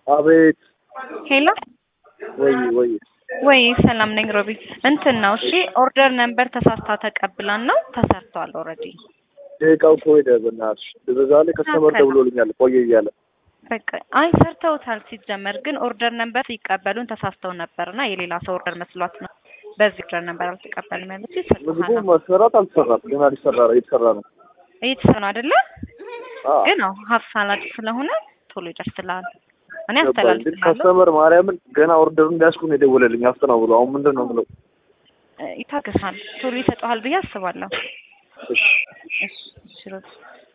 አቤት ሄሎ ወይ ወይ ወይ ሰላም ነኝ ሮቢ። እንትን ነው እሺ፣ ኦርደር ነምበር ተሳስታ ተቀብላን ነው ተሰርቷል ኦልሬዲ። ደቂቃው እኮ ሄደ። በእናትሽ በዛ ላይ ከስተመር ደውሎልኛል ቆየ እያለ በቃ አይ ሰርተውታል። ሲጀመር ግን ኦርደር ነምበር ሲቀበሉን ተሳስተው ነበርና የሌላ ሰው ኦርደር መስሏት ነው በዚህ ኦርደር ነምበር አልተቀበልም ያለች። ምግቡ ይሰጥሃል መሰራት አልተሰራም ገና ሊሰራ እየተሰራ ነው። እየተሰራ ነው አይደለ? አዎ ግን አዎ ሀፍ ሳላድ ስለሆነ ቶሎ ይደርስልሃል። እኔ ገባኝ። ግን አስተላልፍልሃለሁ። ከስተመር ማርያምን ገና ኦርደሩን እንዲያስኩ ነው የደወለልኝ አፍጥነው ብሎ አሁን ምንድን ነው የምለው? ይታገሳል። ቶሎ ይሰጠዋል ብዬ አስባለሁ። እሺ እሺ እሺ ሮቢ